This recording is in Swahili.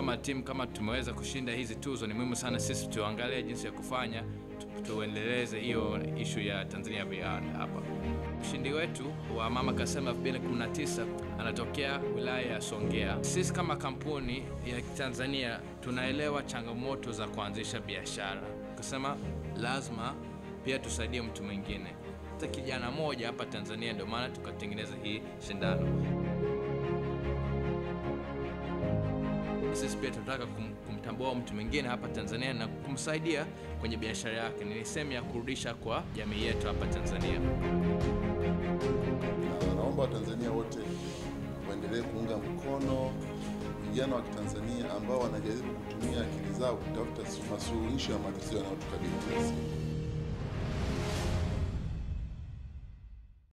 kama timu kama tumeweza kushinda hizi tuzo, ni muhimu sana sisi tuangalie jinsi ya kufanya tu, tuendeleze hiyo ishu ya Tanzania Beyond hapa. Mshindi wetu wa Mama Kasema 2019 anatokea wilaya ya Songea. Sisi kama kampuni ya Tanzania tunaelewa changamoto za kuanzisha biashara, kusema lazima pia tusaidie mtu mwingine, hata kijana moja hapa Tanzania. Ndio maana tukatengeneza hii shindano. Sisi pia tunataka kum, kumtambua mtu mwingine hapa Tanzania na kumsaidia kwenye biashara yake. Ni sehemu ya kurudisha kwa jamii yetu hapa Tanzania. Na naomba Watanzania wote waendelee kuunga mkono vijana wa Kitanzania ambao wanajaribu kutumia akili zao kutafuta masuluhisho ya matatizo yanayotukabili kila siku.